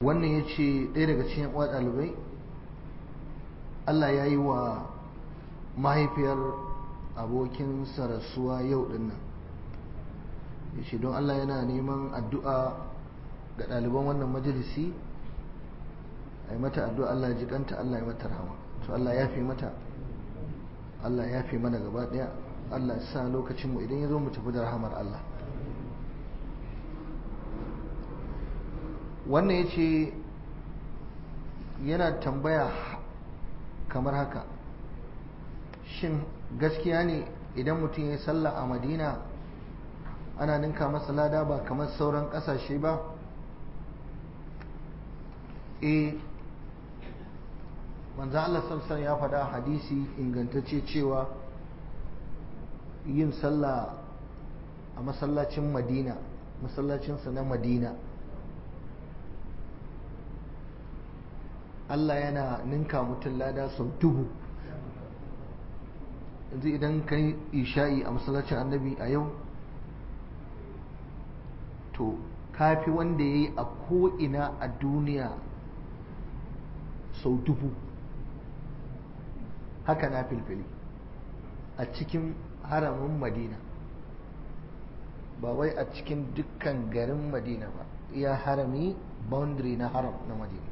wannan ya ce ɗaya daga cikin uwa ɗalibai Allah ya yi wa mahaifiyar abokin rasuwa yau ɗin nan ya ce don Allah yana neman addu'a ga ɗaliban wannan majalisi a yi mata addu'a Allah ya jikanta Allah ya mata rahama to Allah ya fi mata Allah ya fi mana gaba ɗaya Allah sa lokacinmu idan ya zo mu tafi da rahamar Allah wannan ya ce yana tambaya kamar haka shin gaskiya ne idan mutum ya sallah a madina ana ninka masa lada ba kamar sauran kasashe ba e manzo Allah sallallahu ya faɗa hadisi ingantacce cewa yin sallah a masallacin madina masallacinsa na madina Allah yana ninka mutum lada sau dubu yanzu idan ka yi isha'i a masallacin annabi a yau to kafi wanda ya yi a ko'ina a duniya sau dubu haka na filfili a cikin haramin madina ba wai a cikin dukkan garin madina ba iya harami boundary na haram na madina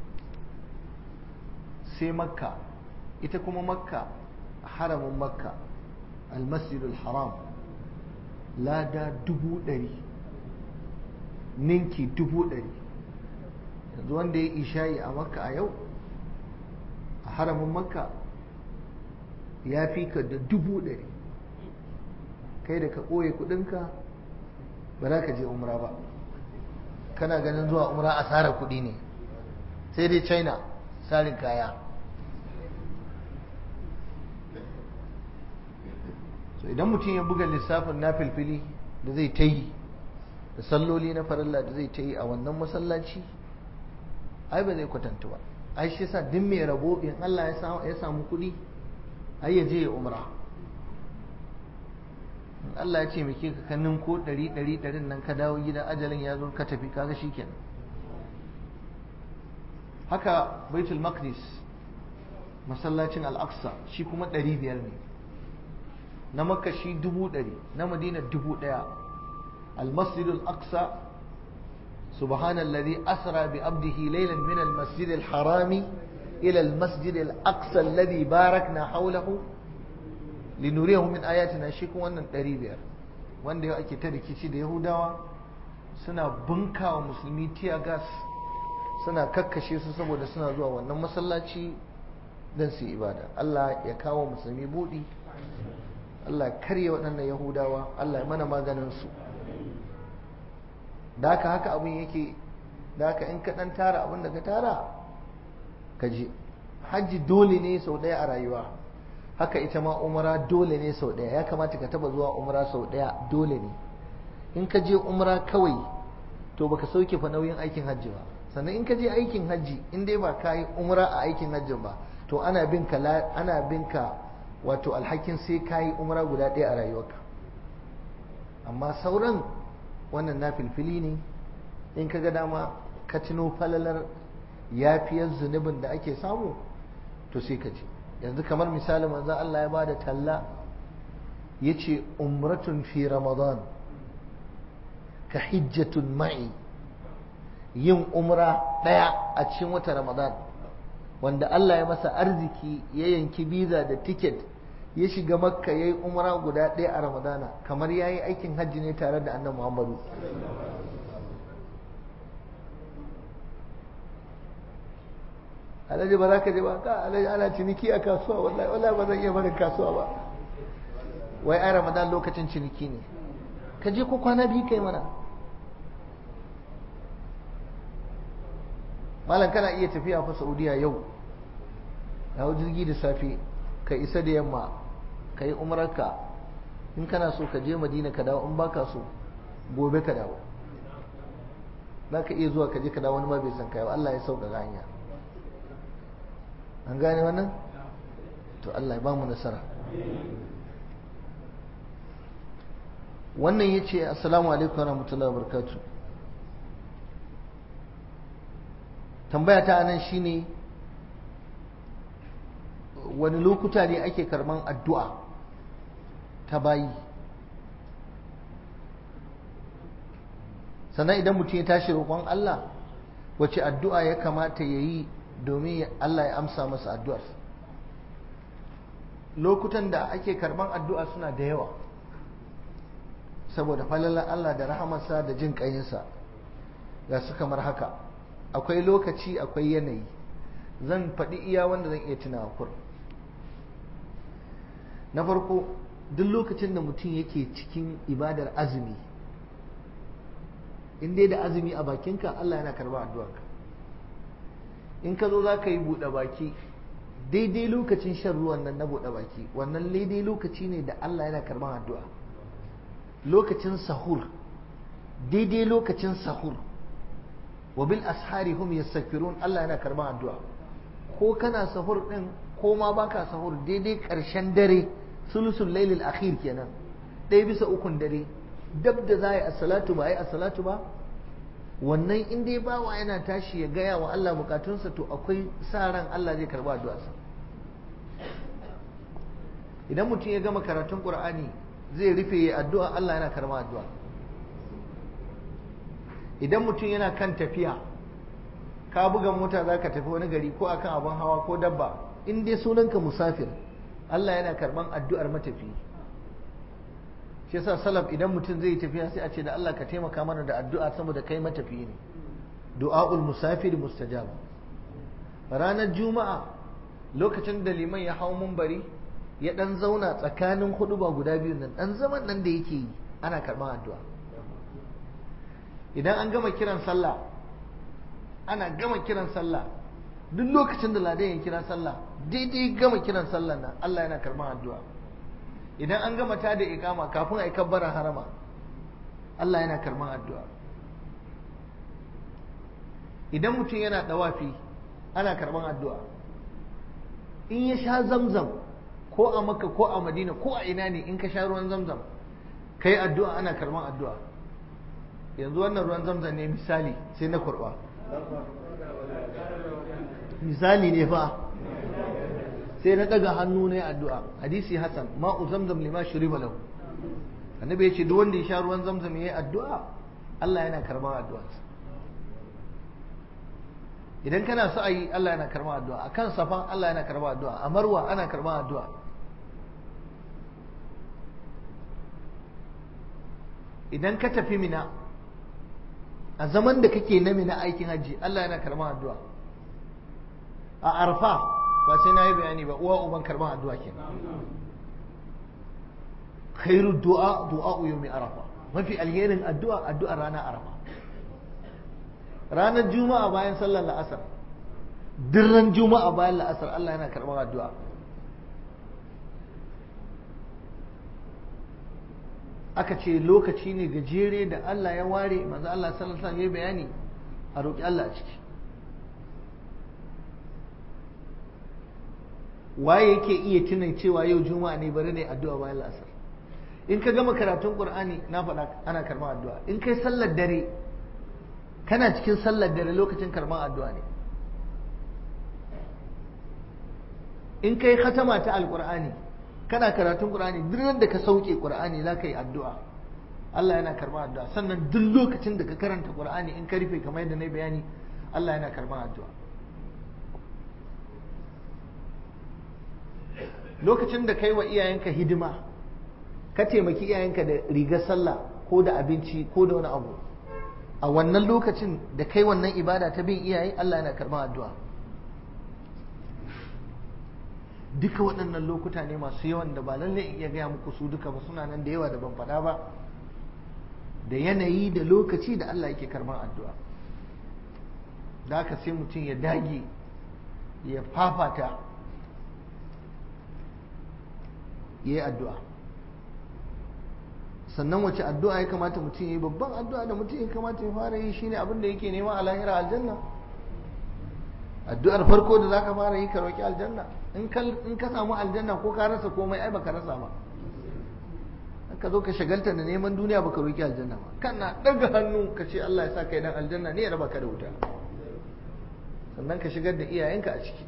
sai makka ita kuma makka haramin makka almasjidul haram lada dubu ɗari ninki dubu ɗari yanzu wanda ya ishayi a makka a yau a haramin makka ya fi ka da dubu ɗari kai da ka ɓoye kuɗinka ba za ka je umra ba kana ganin zuwa umra asara kuɗi ne sai dai china sarin kaya so idan mutum ya buga lissafin na filfili da zai ta yi da salloli na farilla da zai ta yi a wannan masallaci ai ba zai kwatanta ba ai shi sa duk mai rabo in Allah ya samu kuɗi ai ya je ya umra in Allah ya ce muke ka kannin ko ɗari ɗari ɗarin nan ka dawo gida ajalin ya zo ka tafi kaga shi kenan haka baitul maqdis masallacin al-aqsa shi kuma ɗari biyar ne na makka shi dubu ɗari na madina dubu ɗaya المسجد الأقصى سبحان الذي أسرى بعبده ليلا من المسجد الحرام إلى المسجد الأقصى الذي باركنا حوله لنريه من آياتنا شيكو wannan ɗari biyar wanda yau ake ta rikici da yahudawa suna bunka wa musulmi tiya gas suna kakkashe su saboda suna zuwa wannan masallaci don su ibada Allah ya kawo musulmi buɗi Allah ya karya waɗannan yahudawa Allah ya mana maganin su da haka haka abin yake da haka in ka dan tara abin da ka tara ka je hajji dole ne sau ɗaya a rayuwa haka ita ma umara dole ne sau ɗaya ya kamata ka taba zuwa umara sau ɗaya dole ne in ka je umara kawai to baka sauke fa nauyin aikin hajji ba sannan in ka je aikin hajji in dai ba ka yi umara a aikin hajjin ba to ana bin ka ana bin ka wato alhakin sai ka yi umara guda ɗaya a rayuwarka amma sauran wannan na filfili ne in ka ga dama ka tuno falalar yafiyar zunubin da ake samu to sai ka ce yanzu kamar misali manzan Allah ya bada talla ya ce umratun fi ramadan ka hijjatun ma'i yin umra ɗaya a cikin wata ramadan wanda Allah ya masa arziki ya yanki biza da tiket ya shiga makka ya yi umara guda ɗaya a ramadana kamar ya yi aikin hajji ne tare da annan muhammadu alhaji ba za ka je ba ka alhaji ana ciniki a kasuwa wallahi wallahi ba zan iya barin kasuwa ba wai ai ramadan lokacin ciniki ne ka je ko kwana biyu kai mana malam kana iya tafiya fa saudiya yau hau jirgi da safe ka isa da yamma ka yi umararka in kana so ka je madina ka dawo in baka so gobe ka dawo za ka iya zuwa ka je ka dawo wani ma bai san kai ba Allah ya sauƙaƙa hanya an gane wannan to Allah ya ba mu nasara wannan ya ce assalamu alaikum wa rahmatullahi wa barakatu tambaya ta nan shine wani lokuta ne ake karban addu'a ta bayi sannan idan mutum ya tashi roƙon Allah wace addu'a ya kamata ya yi domin Allah ya amsa masa addu'ar lokutan da ake karban addu'a suna da yawa saboda falalar Allah da rahamarsa da jin ƙayinsa ga su kamar haka akwai lokaci akwai yanayi zan faɗi iya wanda zan iya tunawa kur na farko duk lokacin da mutum yake cikin ibadar azumi in dai da azumi a bakinka Allah yana karba addu'arka in ka zo za ka yi buɗe baki daidai lokacin shan ruwan nan na buɗe baki wannan daidai lokaci ne da Allah yana karban addu'a lokacin sahur daidai lokacin sahur wa bil ashari hum yastaghfirun Allah yana karban addu'a ko kana sahur din ko ma baka sahur daidai ƙarshen dare sulusul lailil akhir kenan ɗaya bisa ukun dare dab da za a yi assalatu ba a yi assalatu ba wannan in dai bawa yana tashi ya gaya wa Allah bukatunsa to akwai sa ran Allah zai karba addu'arsa idan mutum ya gama karatun Qur'ani zai rufe ya addu'a Allah yana karba addu'a idan mutum yana kan tafiya ka buga mota za ka tafi wani gari ko akan abin hawa ko dabba in dai sunanka musafir Allah yana karban addu'ar matafi shi yasa salaf idan mutum zai tafiya sai a ce da Allah ka taimaka mana da addu'a saboda kai matafi ne du'aul musafir mustajab ranar juma'a lokacin da liman ya hau mumbari ya dan zauna tsakanin huduba guda biyu nan dan zaman nan da yake yi ana karban addu'a idan an gama kiran sallah ana gama kiran sallah duk lokacin da ladan ya kira sallah daidai gama kiran sallah nan Allah yana karban addu'a idan an gama ta da ikama kafin a yi kabbaran harama Allah yana karban addu'a idan mutum yana dawafi ana karban addu'a in ya sha zamzam ko a makka ko a madina ko a ina ne in ka sha ruwan zamzam ka yi addu'a ana karban addu'a yanzu wannan ruwan zamzam ne misali sai na kurba misali ne fa sai na daga hannu ne addu'a hadisi hasan ma'u zamzam lima shuriba lahu annabi ya ce duk wanda ya sha ruwan zamzam yayi addu'a Allah yana karban addu'arsa idan kana so ayi Allah yana karban addu'a akan safan Allah yana karban addu'a a marwa ana karban addu'a idan ka tafi mina a zaman da kake na mina aikin hajji Allah yana karban addu'a a arfa ba sai na yi bayani ba uwa uban karban addu'a ke khairu du'a du'a yawmi arafa mafi alherin addu'a addu'ar ranar arafa ranar juma'a bayan sallar la'asar dirran juma'a bayan la'asar Allah yana karban addu'a aka ce lokaci ne gajere da Allah ya ware manzo Allah sallallahu alaihi wasallam ya bayani a roƙi Allah a ciki waye yake iya tunan cewa yau juma'a ne bari ne addu'a bayan la'asar in ka gama karatun qur'ani na faɗa ana karɓar addu'a in kai sallar dare kana cikin sallar dare lokacin karɓar addu'a ne in kai khatama ta alqur'ani kana karatun qur'ani duk da ka sauke qur'ani za ka yi addu'a Allah yana karɓar addu'a sannan duk lokacin da ka karanta qur'ani in ka rufe kamar yadda na bayani Allah yana karɓar addu'a lokacin da kai wa iyayenka hidima ka taimaki iyayenka da rigar sallah ko da abinci ko da wani abu a wannan lokacin da kai wannan ibada ta bin iyaye Allah yana karɓar addu'a duka waɗannan lokuta ne masu yawan da ba lallai in iya gaya muku su duka ba suna nan da yawa da ban faɗa ba da yanayi da lokaci da Allah yake karɓar addu'a da haka sai mutum ya dage ya fafata ya yi addu'a sannan wace addu'a ya kamata mutum ya yi babban addu'a da mutum ya kamata ya fara yi shine abin da yake nema a lahira aljanna addu'ar farko da zaka fara yi ka roki aljanna in ka samu aljanna ko ka rasa komai ai baka rasa ba ka zo ka shagalta da neman duniya baka roki aljanna ba kana daga hannu ka ce Allah ya sa kai dan aljanna ne ya raba ka da wuta sannan ka shigar da iyayenka a ciki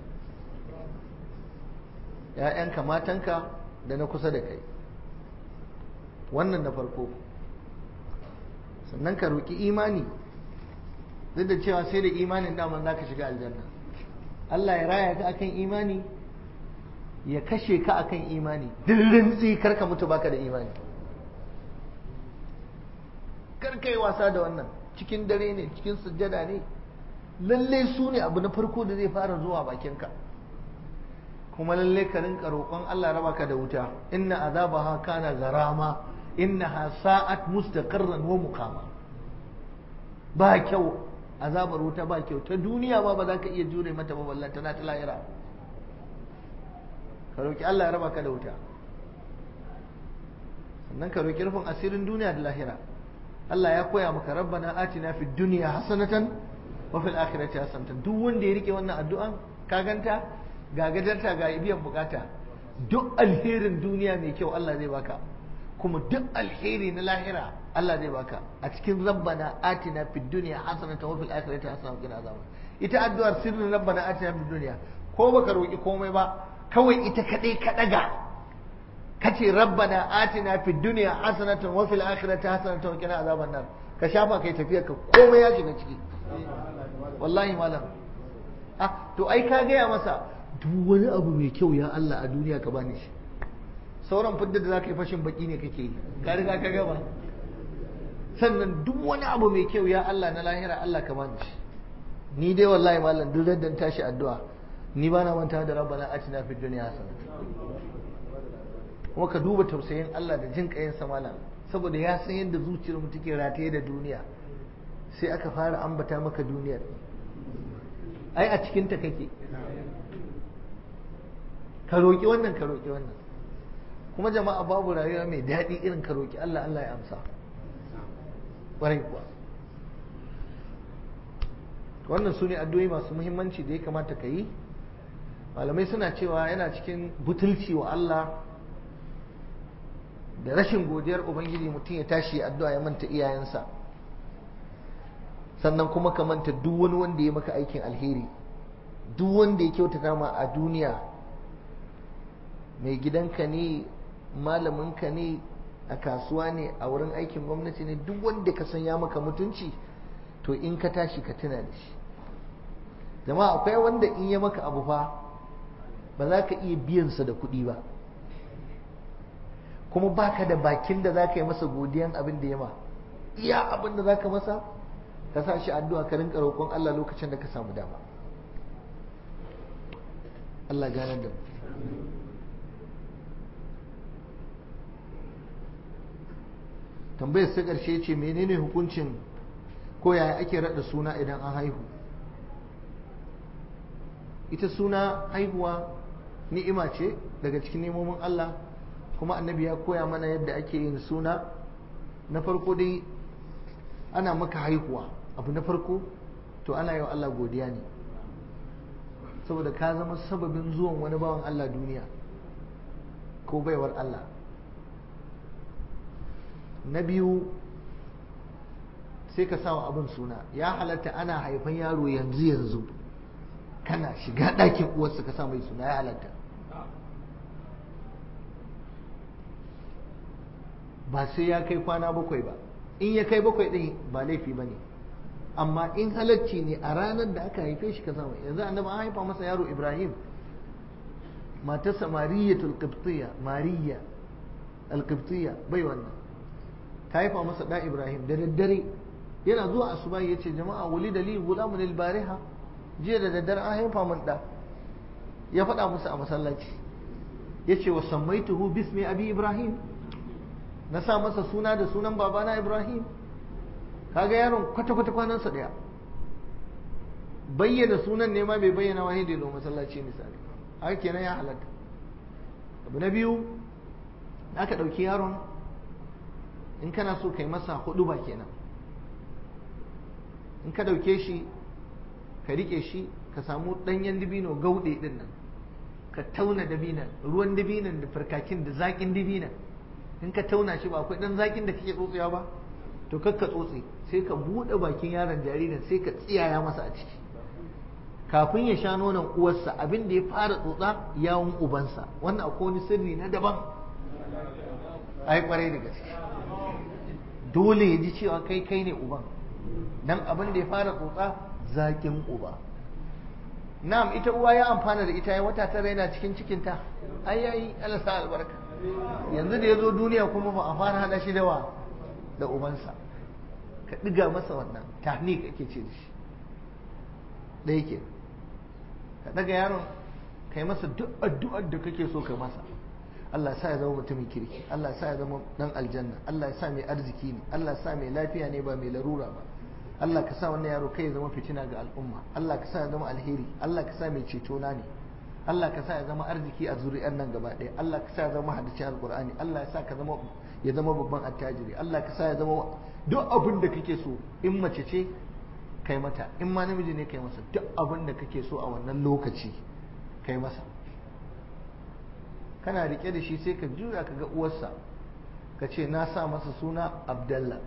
‘ya'yanka matanka da na kusa da kai wannan na farko sannan ka roƙi imani duk da cewa sai da imanin daman za ka shiga aljanna Allah ya raya ka akan imani ya kashe ka akan imani dirin kar ka mutu baka da imani kar ka yi wasa da wannan cikin dare ne cikin sujjada ne lalle su ne abu na farko da zai fara zuwa bakinka kuma lalle ka rinka roƙon Allah raba ka da wuta inna azabaha kana garama innaha sa'at mustaqarran wa muqama ba kyau azabar wuta ba kyau ta duniya ba ba za ka iya jure mata ba ballan tana ta lahira ka roƙi Allah ya raba ka da wuta sannan ka roƙi rufin asirin duniya da lahira Allah ya koya maka rabbana atina fid dunya hasanatan wa fil akhirati hasanatan duk wanda ya rike wannan addu'an ka ganta ga gadarta ga biyan bukata duk alherin duniya mai kyau Allah zai baka kuma duk alheri na lahira Allah zai baka a cikin rabbana atina fid dunya hasanatan wa fil akhirati hasanatan wa qina azaban ita addu'ar sirrin rabbana atina fid dunya ko baka roki komai ba kawai ita kadai ka daga kace rabbana atina fid dunya hasanatan wa fil akhirati hasanatan wa qina azaban nar ka shafa kai tafiya ka komai ya shiga ciki wallahi malam ah to ai ka gaya masa duk wani abu mai kyau ya Allah a duniya ka bani shi sauran fidda da zaka yi fashin baki ne kake yi ka riga ka gaba sannan duk wani abu mai kyau ya Allah na lahira Allah ka bani shi ni dai wallahi malam duk raddan tashi addu'a ni ba na manta da rabbana atina fid dunya hasanatan kuma ka duba tausayin Allah da jin kayan malam saboda ya san yadda zuciyar mu take rataye da duniya sai aka fara ambata maka duniyar ai a cikin ta kake ka roki wannan ka roki wannan kuma jama'a babu rayuwa mai daɗi irin ka roki Allah Allah ya amsa ƙwarai kuwa wannan su ne addu'o'i masu muhimmanci da ya kamata ka yi malamai suna cewa yana cikin butulci wa Allah da rashin godiyar ubangiji mutum ya tashi addu'a ya manta iyayensa sannan kuma ka manta duk wani wanda ya maka aikin alheri duk wanda ya kyautata ma a duniya mai gidanka ne malaminka ne a kasuwa ne a wurin aikin gwamnati ne duk wanda ka san ya maka mutunci to in ka tashi ka tuna da shi jama'a akwai wanda in ya maka abu fa ba za ka iya biyansa da kuɗi ba kuma baka da bakin da za ka yi masa godiyan abin da ya ma iya abin da za ka masa ka sa shi addu'a ka rinka roƙon Allah lokacin da ka samu dama Allah ganar da mu tambayar ta ƙarshe ce menene hukuncin ko yaya ake raɗa suna idan an haihu ita suna haihuwa ni'ima ce daga cikin nemomin Allah kuma annabi ya koya mana yadda ake yin suna na farko dai ana maka haihuwa abu na farko to ana yi wa Allah godiya ne saboda ka zama sababin zuwan wani bawan Allah duniya ko baiwar Allah na biyu sai ka sawa abin suna ya halatta ana haifan yaro yanzu yanzu kana shiga ɗakin uwarsa ka sa mai suna ya halatta ba sai ya kai kwana bakwai ba in ya kai bakwai ɗin ba laifi ba ne amma in halacci ne a ranar da aka haife shi ka samu yanzu annabi an haifa masa yaro ibrahim matarsa mariyatul qibtiyya mariya al-qibtiyya bai wannan ta haifa masa da ibrahim da daddare yana zuwa asuba ya ce jama'a wuli da li gulamun al-bariha jiya da daddare an haifa min da ya faɗa musu a masallaci ya ce wa sammaituhu bismi abi ibrahim na sa masa suna da sunan babana ibrahim kaga yaron kwata-kwata kwanansa ɗaya bayyana sunan ne ma bai bayyana wani da zo masallaci misali haka kenan ya halatta abu na biyu aka ɗauki yaron in kana so kai masa hudu ba kenan in ka ɗauke shi ka riƙe shi ka samu ɗanyen dibino gauɗe ɗin nan ka tauna dabinan ruwan dabinan da farkakin da zaƙin dabinan in ka tauna shi ba akwai ɗan zaƙin da kake tsotsewa ba to kakka tsotse sai ka buɗe bakin yaron jaririn sai ka tsiyaya masa a ciki kafin ya sha nonon uwarsa abin da ya fara tsotsa yawun ubansa wannan akwai wani sirri na daban ai kwarai da gaske dole ya ji cewa kai kai ne uban dan abin da ya fara tsotsa zakin uba na'am ita uwa ya amfana da ita ya wata tara yana cikin cikinta ai yayi Allah sa albarka yanzu da ya zo duniya kuma ba a fara hada shi da wa da ubansa ka ɗiga masa wannan tahnik ake ce da shi ɗaya ke ka ɗaga yaron ka yi masa duk addu'ar da kake so ka masa Allah sa ya zama mutumin kirki Allah sa ya zama dan aljanna Allah ya sa mai arziki ne Allah ya sa mai lafiya ne ba mai larura ba Allah ka sa wannan yaro kai ya zama fitina ga al'umma Allah ka sa ya zama alheri Allah ka sa mai ceto na ne Allah ka sa ya zama arziki a zuri'ar nan gaba ɗaya Allah ka sa ya zama hadisi alqur'ani Allah ya sa ka zama ya zama babban attajiri Allah ka sa ya zama duk abin da kake so in mace ce kai mata in ma namiji ne kai masa duk abin da kake so a wannan lokaci kai masa kana rike da shi sai ka juya ka ga uwarsa ka ce na sa masa suna abdallah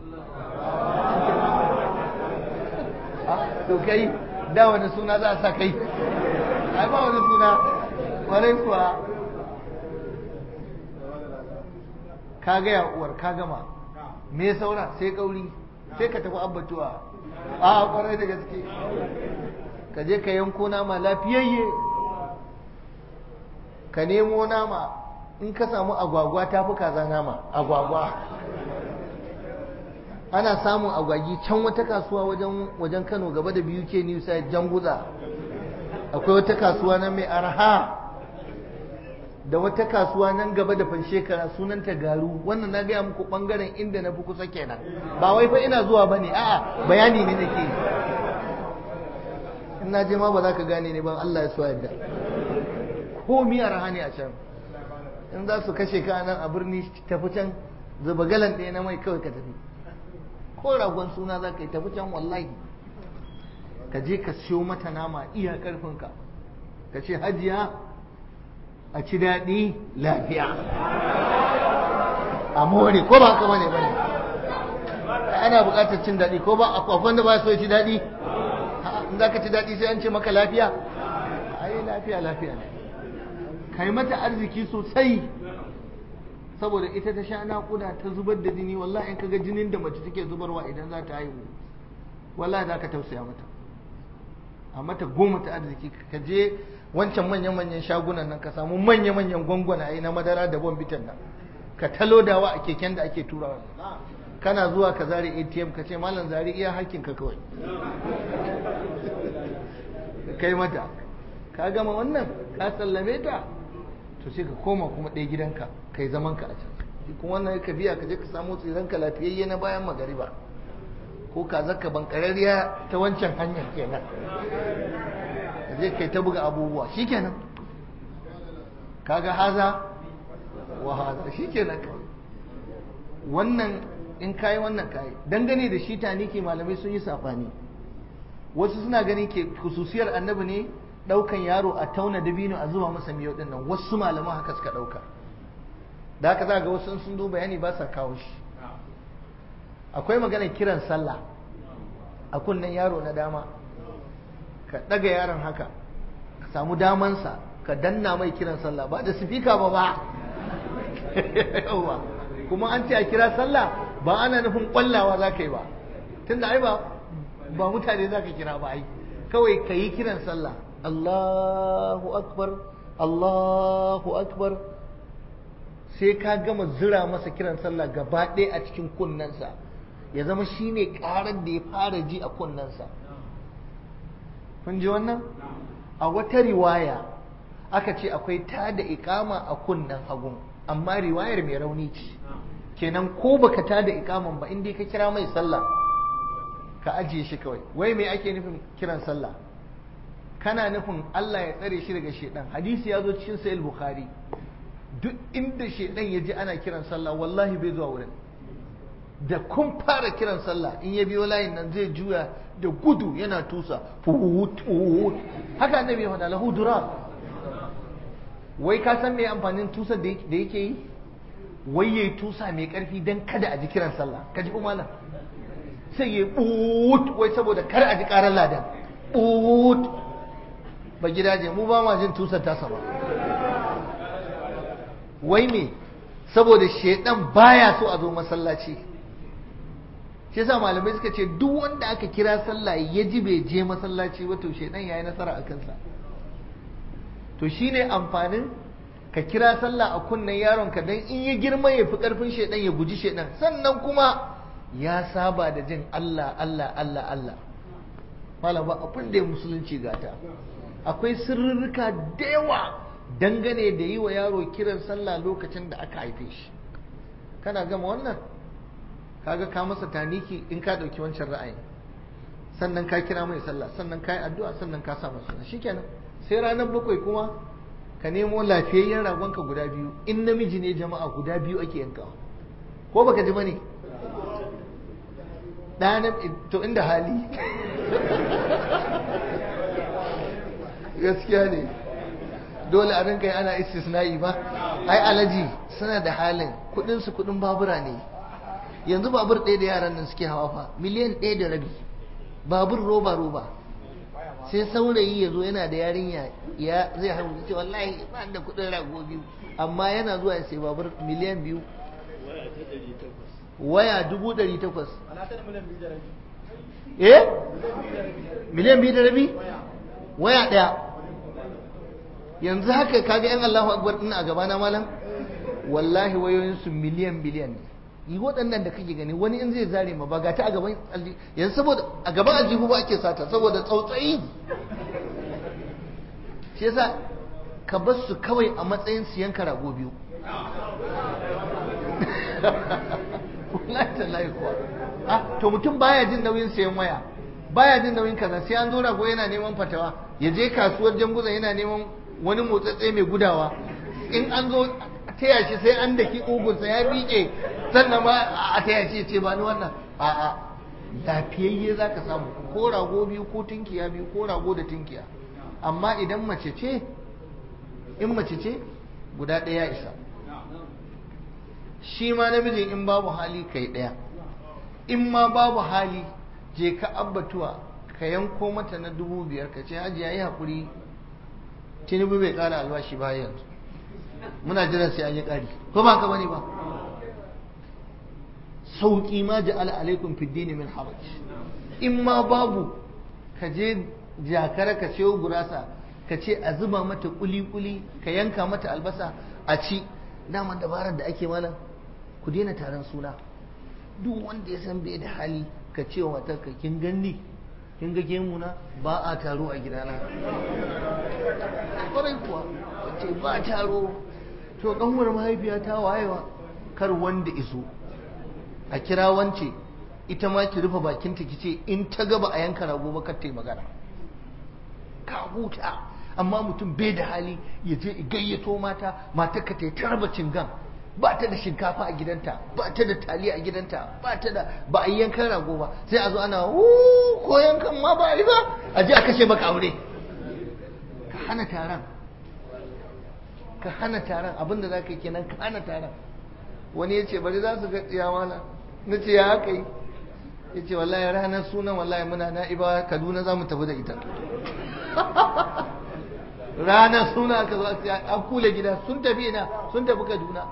to kai da wani suna za a sa kai ai ba wani suna warai kuwa ka gaya uwar ka gama me saura sai kauri sai ka tafi abbatuwa a kwarai da gaske ka je ka yanko nama lafiyayye ka nemo nama in ka samu agwagwa ta fi kaza nama agwagwa ana samun agwagi can wata kasuwa wajen wajen Kano gaba da biyu ke New Side Janguza akwai wata kasuwa nan mai arha da wata kasuwa nan gaba da fanshekara sunanta garu wannan na gaya muku bangaren inda na fi kusa kenan ba wai fa ina zuwa bane a'a bayani ne nake in na je ma ba za ka gane ne ban Allah ya so yadda ko mi arha ne a can in za su kashe ka nan a birni tafi can zuba galan ɗaya na mai kawai ka tafi ko ragon suna za ka yi tafi can wallahi ka je ka siyo mata nama iya karfinka ka ce hajiya a ci daɗi lafiya a more ko ba haka bane bane ana buƙatar cin daɗi ko ba akwai wanda ba so ya ci daɗi in za ka ci daɗi sai an ce maka lafiya ai lafiya lafiya ne kai mata arziki sosai saboda ita ta sha naƙuda ta zubar da jini wallahi in kaga jinin da mace take zubarwa idan za ta haihu wallahi za ka tausaya mata a mata goma ta arziki ka je wancan manyan-manyan shagunan nan ka samu manya-manyan gwangwanaye na madara da bombitan nan ka talodawa a keken da ake turawa kana zuwa ka zare atm ka ce malam zare iya hakkin ka kawai kai mata ka gama wannan ka sallame ta to sai ka koma kuma ɗaya gidanka kai zaman ka a can kuma wannan ka biya ka je ka samu tsiran ka lafiyayye na bayan magariba ko ka zaka bankarariya ta wancan hanyar kenan ka je kai ta buga abubuwa shikenan kaga haza wa haza shikenan wannan in kayi wannan kayi dangane da shi taniki malamai sun yi safani wasu suna ganin ke khususiyar annabi ne daukan yaro a tauna dabino a zuba masa miyau din nan wasu malaman haka suka dauka da haka za ga wasu sun zo bayani ba sa kawo shi akwai maganar kiran sallah a kunnen yaro na dama ka ɗaga yaron haka ka samu damansa ka danna mai kiran sallah ba da sifika ba ba kuma an ce a kira sallah ba ana nufin kwallawa za ka yi ba tunda ai ba ba mutane za ka kira ba ai kawai ka yi kiran sallah Allahu akbar Allahu akbar sai ka gama zira masa kiran sallah gaba ɗaya a cikin kunnensa ya zama shi ne ƙarar da ya fara ji a kunnensa kun ji wannan a wata riwaya aka ce akwai ta da ikama a kunnen hagun amma riwayar mai rauni ce kenan ko baka ta da ikaman ba inda ka kira mai sallah ka ajiye shi kawai wai me ake nufin kiran sallah kana nufin Allah ya tsare shi daga shedan hadisi ya zo cikin sahih bukhari duk inda shedan ya ji ana kiran sallah wallahi bai zuwa wurin da kun fara kiran sallah in ya biyo layin nan zai juya da gudu yana tusa fuhut fuhut haka annabi ya faɗa lahu durar wai ka san me amfanin tusar da yake yi wai yayi tusa mai karfi dan kada a ji kiran sallah ka ji malam sai ya but wai saboda kar a ji karar ladan but ba gidaje mu ba ma jin tusar tasa ba wai me saboda shedan baya so a zo masallaci shi yasa malamai suka ce duk wanda aka kira sallah ya ji bai je masallaci ba to shedan yayi nasara a kansa to shine amfanin ka kira sallah a kunnen yaronka dan in ya girma ya fi karfin shedan ya guji shedan sannan kuma ya saba da jin Allah Allah Allah Allah malam ba abin da ya musulunci gata akwai sirrika da yawa dangane da yi wa yaro kiran sallah lokacin da aka haife shi kana gama wannan kaga ka masa taniki in ka ɗauki wancan ra'ayin sannan ka kira mai sallah sannan ka yi addu'a sannan ka sa masa shikenan sai ranar bakwai kuma ka nemo lafiyayyen ragonka guda biyu in namiji ne jama'a guda biyu ake yankawa ko baka ji bane ɗanan to inda hali gaskiya ne dole a rinka yi ana istisna'i ba ai alaji suna da halin kudin su kudin babura ne yanzu babur ɗaya da yaran nan suke hawa fa miliyan ɗaya da rabi babur roba roba sai saurayi ya zo yana da yarinya ya zai haihu ce wallahi ba da kudin rago biyu amma yana zuwa ya sai babur miliyan biyu waya dubu ɗari takwas eh miliyan biyu da rabi waya ɗaya yanzu haka kaga yan Allahu akbar din a gaba na malam wallahi wayoyin su miliyan biliyan ne yi waɗannan da kake gani wani in zai zare ma ba ga ta a gaban aljihu yanzu saboda a gaban aljihu ba ake sata saboda tsautsayi shi yasa ka bar su kawai a matsayin siyan karago biyu wallahi tallahi kuwa ah to mutum baya jin nauyin siyan waya baya jin nauyin kaza sai an zo rago yana neman fatawa ya je kasuwar janguza yana neman wani motsatse mai gudawa in an zo taya shi sai an daki ugunsa ya miƙe sannan ma a taya shi ce ba ni wannan a'a lafiyayye za ka samu ko rago biyu ko tinkiya biyu ko rago da tinkiya amma idan mace ce in mace ce guda ɗaya isa shi ma namijin in babu hali kai ɗaya in ma babu hali je ka abbatuwa ka yanko mata na dubu biyar ka ce hajiya yi haƙuri tinubu bai ƙara albashi ba yanzu muna jiran sai an yi ƙari ko ba ka bane ba sauƙi ma ja'ala alaikum fid dini min haraj in ma babu ka je jakara ka ciyo gurasa ka ce a zuba mata kuli-kuli ka yanka mata albasa a ci daman dabarar da ake mana ku daina taron suna duk wanda ya san bai da hali ka ce wa matarka kin ganni kin ga gemuna ba a taro a gidana kwarai kuwa ce ba taro to kanwar mahaifiya ta wayewa kar wanda iso a kira wance ita ma ki rufe bakinta ki ce in ta gaba a yanka rago ba kar ta yi magana ka huta amma mutum bai da hali ya je gayyato mata matar ka ta yi tarba cingan ba ta da shinkafa a gidanta ba ta da taliya a gidanta ba ta da ba a yi yankan rago ba sai a zo ana ko yankan ma ba a yi ba a je a kashe maka aure ka hana taron ka hana taron abinda za ka yi kenan ka hana taron wani ya ce bari za su ga tsiyamana na ce ya haka yi ya ce wallahi ranar sunan wallahi muna na'iba kaduna za mu tafi da ita ranar suna aka zo an kula gida sun tafi ina sun tafi kaduna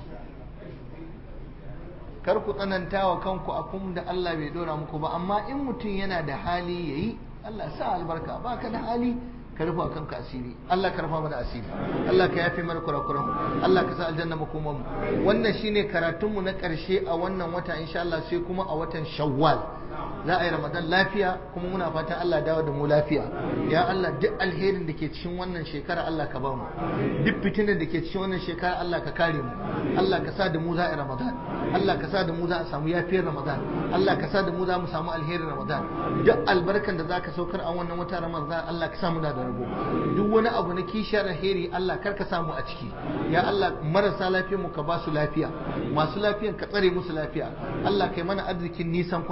kar ku tsananta wa kanku a kun da Allah bai dora muku ba amma in mutum yana da hali yayi Allah sa albarka ba ka da hali ka rufa kanka asiri Allah ka rufa mana asiri Allah ka yafe mana kurakuran mu Allah ka sa aljanna makoman mu wannan shine karatun mu na karshe a wannan wata insha Allah sai kuma a watan Shawwal za a yi Ramadan lafiya kuma muna fatan Allah dawo da mu lafiya ya Allah duk alherin da ke cikin wannan shekara Allah ka ba mu duk fitinar da ke cikin wannan shekara Allah ka kare mu Allah ka sa da mu za a yi Ramadan Allah ka sa da mu za a samu yafiyar Ramadan Allah ka sa da mu za mu samu alherin Ramadan duk albarkan da zaka saukar a wannan wata Ramadan Allah ka sa mu da rago duk wani abu na kishiyar alheri Allah kar ka samu a ciki ya Allah marasa lafiyar mu ka ba su lafiya masu lafiyan ka tsare musu lafiya Allah kai mana arzikin nisan kwana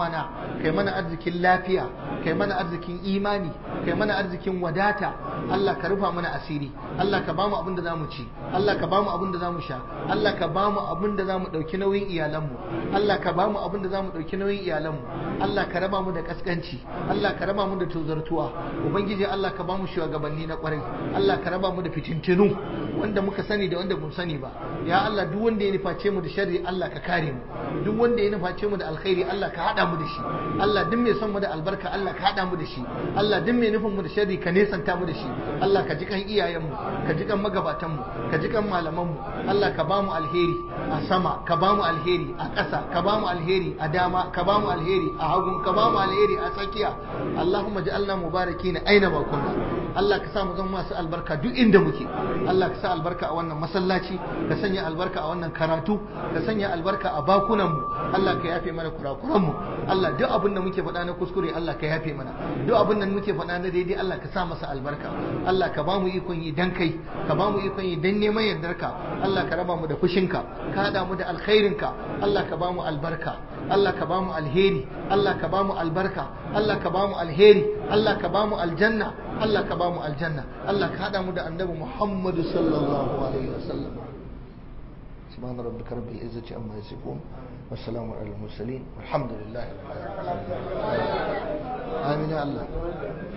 kai mana arzikin lafiya kai mana arzikin imani kai mana arzikin wadata Allah ka rufa mana asiri Allah ka bamu abin da zamu ci Allah ka bamu abin da zamu sha Allah ka bamu abin da zamu dauki nauyin iyalanmu Allah ka bamu abin da zamu dauki nauyin iyalanmu Allah ka raba mu da kaskanci Allah ka raba mu da tozartuwa ubangiji Allah ka bamu shugabanni na kwarai Allah ka raba mu da fitintinu wanda muka sani da wanda bamu sani ba ya Allah duk wanda ya nuface mu da sharri Allah ka kare mu duk wanda ya nuface mu da alkhairi Allah ka hada mu da shi Allah duk mai son mu da albarka Allah ka hada mu da shi Allah duk mai nufin mu da sharri ka nesanta mu da shi Allah ka ji kan iyayen mu ka ji kan magabatan mu ka ji kan malaman mu Allah ka bamu alheri a sama ka bamu alheri a ƙasa ka bamu alheri a dama ka bamu alheri a hagun ka bamu alheri a tsakiya Allahumma ja'alna mubarakin aina ma kunna Allah ka sa mu zama masu albarka duk inda muke Allah ka sa albarka a wannan masallaci ka sanya albarka a wannan karatu ka sanya albarka a bakunan mu Allah ka yafe mana kurakuran mu Allah duk abin da muke faɗa na kuskure Allah ka yafe mana duk abin da muke faɗa na daidai Allah ka sa masa albarka Allah ka ba mu ikon yi dan kai ka ba mu ikon yi dan neman yardarka Allah ka raba mu da fushinka ka hada mu da alkhairinka Allah ka ba mu albarka Allah ka ba mu alheri Allah ka ba mu albarka Allah ka ba mu alheri Allah ka ba mu aljanna Allah ka ba mu aljanna Allah ka hada mu da annabi Muhammad sallallahu alaihi wasallam سبحان ربك رب العزة عما يصفون والسلام على المرسلين والحمد لله رب العالمين آمين يا الله